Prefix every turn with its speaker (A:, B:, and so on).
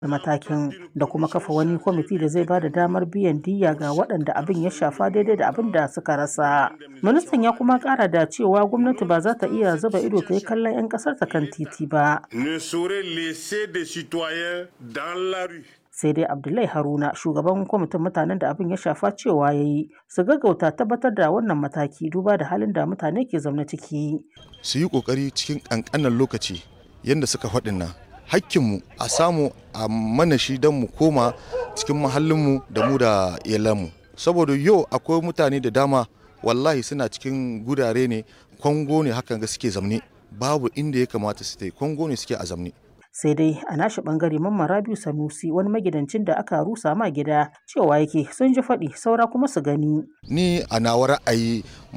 A: matakin da kuma kafa wani kwamiti da zai ba da damar biyan diyya ga waɗanda abin ya shafa daidai da abin da suka rasa. Ministan ya kuma ƙara da cewa gwamnati ba za ta iya zuba ido ta yi kallon 'yan ƙasar ta kan titi ba.
B: ne saurait laisser des citoyens dans la rue.
A: sai dai abdullahi haruna shugaban kwamitin mutanen da abin ya shafa cewa ya yi su gaggauta tabbatar da wannan mataki duba da halin da mutane ke zaune ciki
C: su yi kokari cikin kankanan lokaci yadda suka faɗin nan hakkinmu a samu a mana shi don mu koma cikin mahallinmu da mu da iyalanmu saboda yau akwai mutane da dama wallahi suna cikin gurare ne kwango ne hakan ga suke zamne babu inda ya kamata su tai kwango ne suke a zamne
A: sai dai a nashi bangare mamman rabiu sanusi wani magidancin da aka rusa ma gida cewa yake sun ji faɗi saura kuma su gani
C: ni a nawa ra'ayi